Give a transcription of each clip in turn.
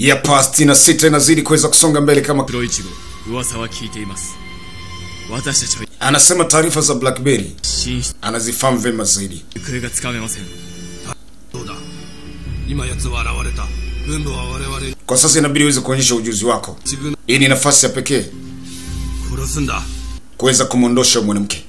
ya past na sita inazidi kuweza kusonga mbele kama 黒いちご噂は聞いています私たちは anasema taarifa za blackberry 進出 anazifahamu vyema zaidi 行方がつかめませんそうだ今奴は現れた軍部は我々に kwa sasa inabidi uweze kuonyesha ujuzi wako 自分 hii ni nafasi ya pekee 殺すんだ kuweza kumwondosha huyu mwanamke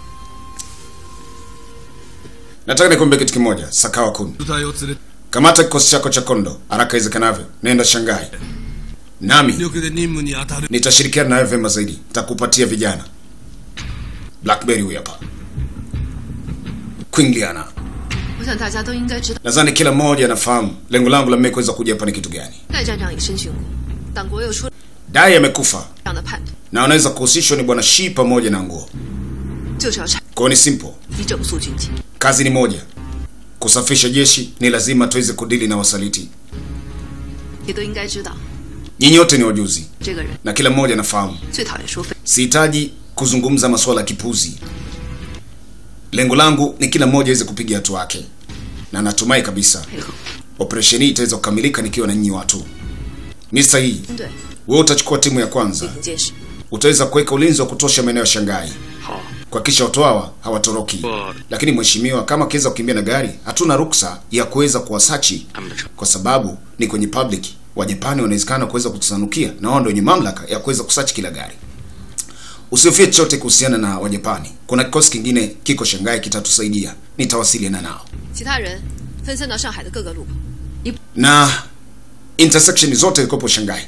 nataka nikwambia kitu kimoja sakawa kun 部隊を連れ kamata kikosi chako cha kondo haraka iwezekanavyo nenda shangai nami 力で任務に当たる nitashirikiana nawe vyema zaidi nitakupatia vijana blackberry huyu hapa quingliana 我想大家都应该知道， nadhani kila mmoja anafahamu lengo langu la mimi kuweza kuja hapa ni kitu gani 戴站长也申请过，党国又出了 dai amekufa 这样的判断， na wanaweza kuhusishwa ni bwana shi pamoja na nguo 就是要拆 kwao ni simple 以整肃军纪。 kazi ni moja kusafisha jeshi ni lazima tuweze kudili na wasaliti 也都应该知道， nyinyi wote ni wajuzi 这个人 na kila mmoja anafahamu 最讨厌说废。 sihitaji kuzungumza masuala ya kipuzi lengo langu ni kila mmoja aweze kupiga hatua yake na natumai kabisa 配合 operesheni hii itaweza kukamilika nikiwa na nyinyi watu ni sahihi 军队 wewe utachukua timu ya kwanza 进行监视。 utaweza kuweka ulinzi wa kutosha maeneo ya shangai 好 kuhakikisha watu hawa hawatoroki Bora. lakini mheshimiwa kama akiweza kukimbia na gari hatuna ruksa ya kuweza kuwasachi kwa sababu ni kwenye public wajapani wanawezekana kuweza kutusanukia na wao ndio wenye mamlaka ya kuweza kusachi kila gari usihofie chochote kuhusiana na wajapani kuna kikosi kingine kiko shangai kitatusaidia nitawasiliana nao 其他人分散到上海的各个路口，一 na intersection zote zikopo shangai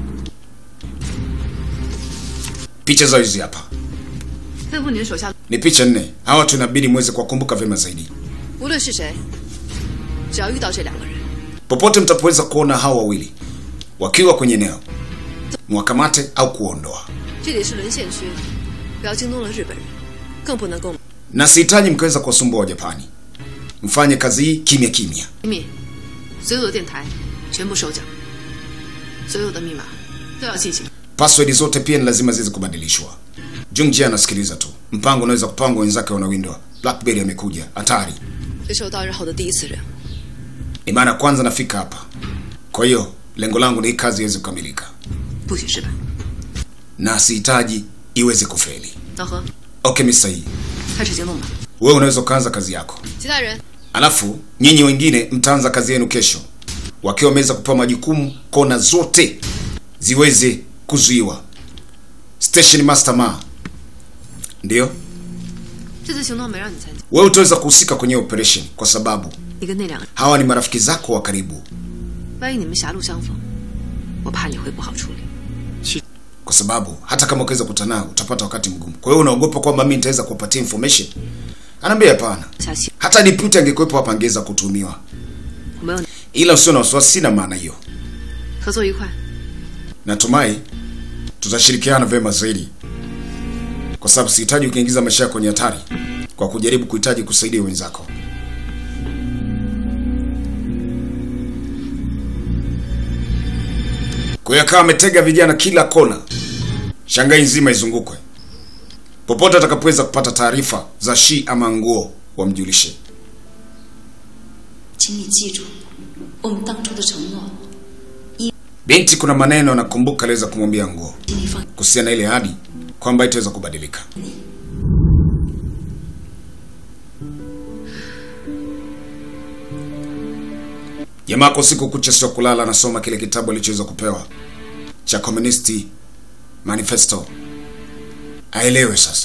picha zao hizi hapa 吩咐你的手下， ni picha nne hawa watu inabidi muweze kuwakumbuka vyema zaidi 无论是谁，只要遇到这两个人， popote mtapoweza kuona hao wawili wakiwa kwenye eneo mwakamate au kuondoa 这里是沦陷区，不要惊动了日本人，更不能够 na sihitaji mkaweza kuwasumbua wajapani mfanye kazi hii kimya kimya 机密。所有的电台全部收缴，所有的密码都要进行。 password zote pia ni lazima ziweze kubadilishwa jungjia anasikiliza tu mpango unaweza kupangwa wenzake wanawindwa blackberry amekuja hatari 这是我到日后的第一次任务， ni mara ya kwanza nafika hapa kwa hiyo lengo langu ni hii kazi iweze kukamilika 不许失败。 na sihitaji iweze kufeli 老何， okay mr hii 开始行动吧。 wewe unaweza ukaanza kazi yako 其他人 alafu nyinyi wengine mtaanza kazi yenu kesho wakiwa wameweza kupewa majukumu kona zote ziweze kuzuiwa station master ma ndio 这次行动没让你参加， wewe utaweza kuhusika kwenye operation kwa sababu 你跟那两个人， hawa ni marafiki zako wa karibu 万一你们狭路相逢，我怕你会不好处理。 kwa sababu hata kama ukiweza kukutana nao utapata wakati mgumu kwa hiyo unaogopa kwamba mimi nitaweza kuwapatia information anaambia hapana 下期 hata deputy angekuwepo hapa angeweza kutumiwa 我没有你， ila usio na wasiwasi sina maana hiyo 合作愉快。 natumai tutashirikiana vyema zaidi kwa sababu sihitaji ukiingiza maisha yako kwenye hatari kwa kujaribu kuhitaji kusaidia wenzako kwa hiyo akawa ametega vijana kila kona shangai nzima izungukwe popote atakapoweza kupata taarifa za shi ama nguo wamjulishe 请你记住我们当初的承诺， binti kuna maneno nakumbuka aliweza kumwambia nguo 请你放 kuhusiana na ile ahadi kwamba itaweza kubadilika jamaa kwa siku kucha sio kulala anasoma kile kitabu alichoweza kupewa cha communist manifesto aelewe sasa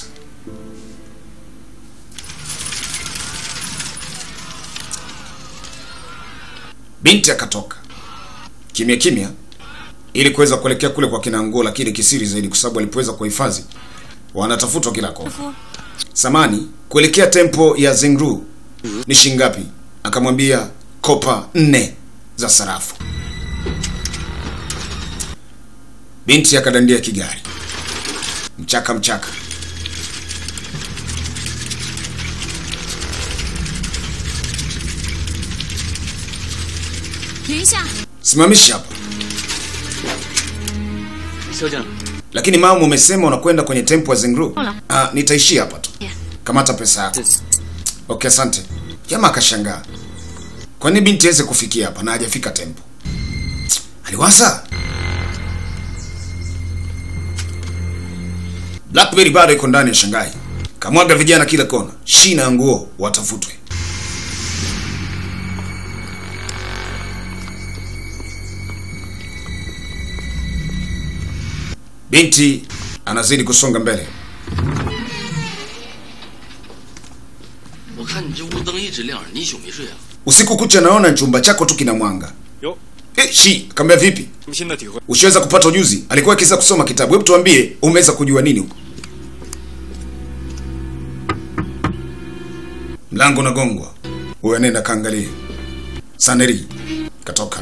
binti akatoka kimya kimya ili kuweza kuelekea kule kwa kina nguo lakini kisiri zaidi kwa sababu alipoweza kuhifadhi wanatafutwa kila kona samani kuelekea tempo ya zingru ni shingapi akamwambia kopa nne za sarafu binti akadandia kigari mchaka mchaka 停一下， simamishi hapa 肖将， lakini mama umesema unakwenda kwenye tempo ya zingru Hola. ah, nitaishia hapa tu Yeah. kamata pesa yako okay asante jamaa akashangaa kwa nini binti aweze kufikia hapa na hajafika tempo aliwaza Blackberry bado iko ndani ya Shanghai, kamwaga vijana kila kona, shina ya nguo watafutwe. Binti anazidi kusonga mbele. 我看你这屋灯一直亮着，你一宿没睡啊？ Usiku kucha naona chumba chako tu kina mwanga. 哟， Eh, shi, kambia vipi? 新的体会。 Usiweza kupata ujuzi? Alikuwa akiweza kusoma kitabu. Hebu tuambie, umeweza kujua nini huko? Mlango unagongwa. Huyo nenda kaangalie. Saneri katoka.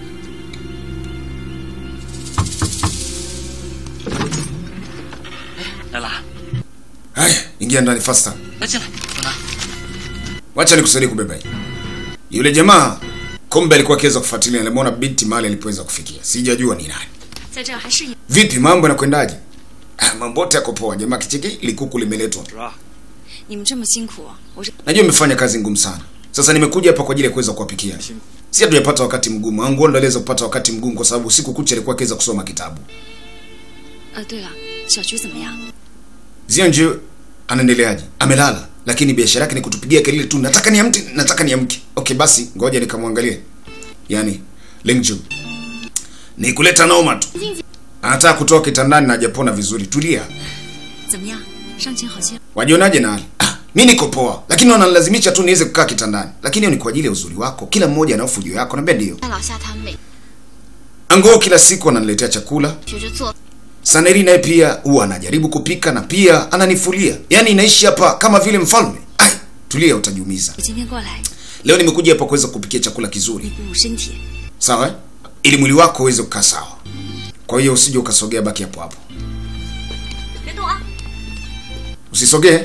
来啦， Haya, ingia ndani faster. 来进来，等等。 Wacha nikusaidie kubeba hii. Yule jamaa kumbe alikuwa akiweza kufuatilia, alimwona binti mahali alipoweza kufikia. Sijajua ni nani. 在这儿还适应。 Vipi mambo yanakwendaje? Ah, mambo yote yako poa. Jamaa kicheki likuku limeletwa. 是吧？ 你们这么辛苦，我这 Najua umefanya kazi ngumu sana. Sasa nimekuja hapa kwa ajili ya kuweza kuwapikia. Si hatujapata wakati mgumu. Angu ndo aliweza kupata wakati mgumu kwa sababu siku kucha alikuwa akiweza kusoma kitabu. 呃，对了，小菊怎么样？ Zianje anaendeleaje? Amelala, lakini biashara yake ni kutupigia kelele tu, nataka niamke, nataka niamke. Okay, basi ngoja nikamwangalie. Yaani Lingju ni kuleta noma tu. Anataka kutoka kitandani na hajapona vizuri. Tulia. 怎么样？伤情好些？ Wajionaje na hali? Ah, mimi niko poa, lakini wananilazimisha tu niweze kukaa kitandani. Lakini hiyo ni kwa ajili ya uzuri wako. Kila mmoja ana fujo yako, naambia ndio. 那老夏他每 Angoo kila siku ananiletea chakula. 学着做， Saneri naye pia huwa anajaribu kupika na pia ananifulia. Yaani inaishi hapa kama vile mfalme. Ai, tulia utajiumiza. 我今天过来 Leo nimekuja hapa kuweza kupikia chakula kizuri. 鼓舞身体。 Sawa? eh? Ili mwili wako uweze kukaa sawa. Kwa hiyo usije ukasogea, baki hapo hapo. 别动啊！ Usisogee.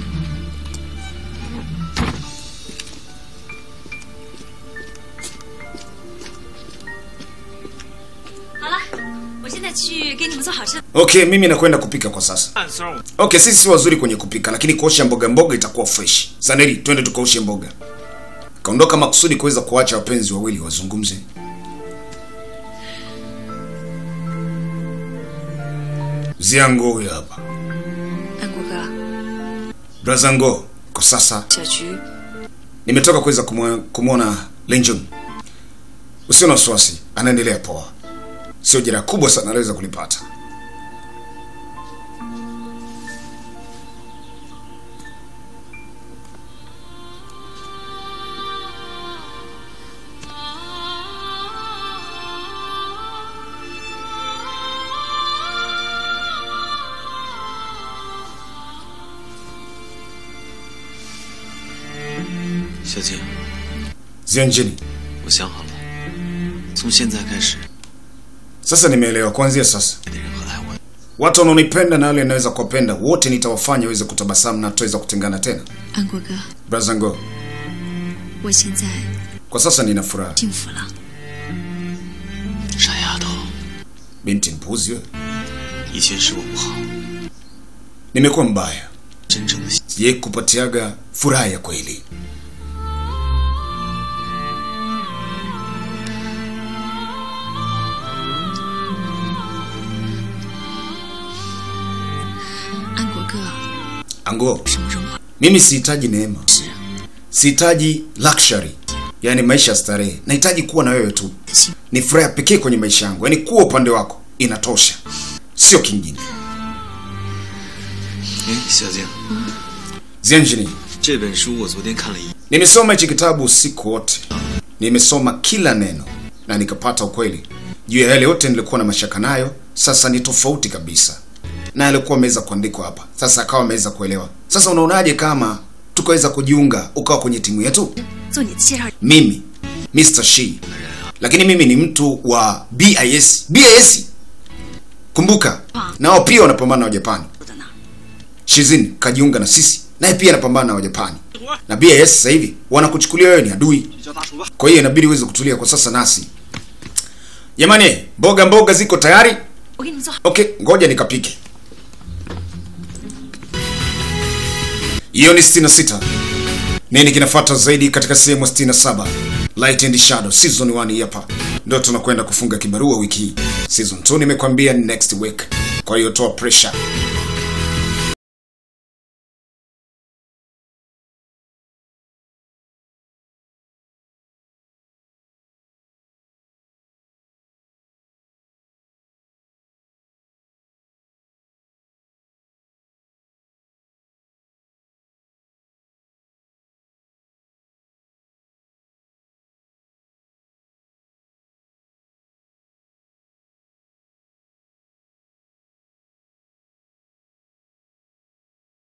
好了，我现在去给你们做好吃的。 Okay, mimi nakwenda kupika kwa sasa. 暗骚我 Okay, sisi si wazuri kwenye kupika, lakini kuosha mboga mboga itakuwa fresh. Saneri, twende tukaoshe mboga. Kaondoka makusudi kuweza kuacha wapenzi wawili wazungumze. Ziango huyo hapa. 安国哥， Brazango, kwa sasa 小菊， nimetoka kuweza kumwe- kumwona Lenjun. Usio na wasiwasi, anaendelea poa. Sio jeraha kubwa sana anaweza kulipata. “小姐， Zianjini, 我想好了，从现在开始， sasa nimeelewa. Kuanzia sasa 爱的人和爱我的 watu wanaonipenda na wale naweza kuwapenda wote nitawafanya waweze kutabasamu na tutaweza kutengana tena. 安国哥， Brazango, 我现在 kwa sasa nina furaha. 幸福了。 傻丫头， Binti mpuzi wewe, 以前是我不好， nimekuwa mbaya, 真正的 sijai kupatiaga furaha ya kweli. 安国哥， Ango, 什么荣华 mimi sihitaji neema, 是 sihitaji luxury, yaani maisha ya starehe. Nahitaji kuwa na wewe tu, ni furaha pekee kwenye maisha yangu, yaani kuwa upande wako inatosha, sio kingine. 哎，小静， Zianjini, 这本书我昨天看了一， nimesoma hichi kitabu usiku wote, nimesoma kila neno na nikapata ukweli juu ya yale yote nilikuwa na mashaka nayo. Sasa ni tofauti kabisa na alikuwa ameweza kuandikwa hapa, sasa akawa ameweza kuelewa. Sasa unaonaje kama tukaweza kujiunga ukawa kwenye timu yetu? 做你的介绍 Mimi Mr. Shi, lakini mimi ni mtu wa BIS. BIS, kumbuka nao pia wanapambana na Wajapani. 的呢。 Shizin kajiunga na sisi, naye pia anapambana na Wajapani na BIS. Sasa hivi wanakuchukulia wewe ni adui, 叫大叔吧。 kwa hiyo inabidi uweze kutulia kwa sasa nasi. Jamani, mboga mboga ziko tayari. 我给你们做好。 Okay, ngoja nikapike. Hiyo ni 66. Nini kinafuata zaidi katika sehemu ya 67? Light and Shadow season 1 hii hapa. ndio tunakwenda kufunga kibarua wiki hii. Season 2 nimekwambia next week, kwa hiyo toa pressure.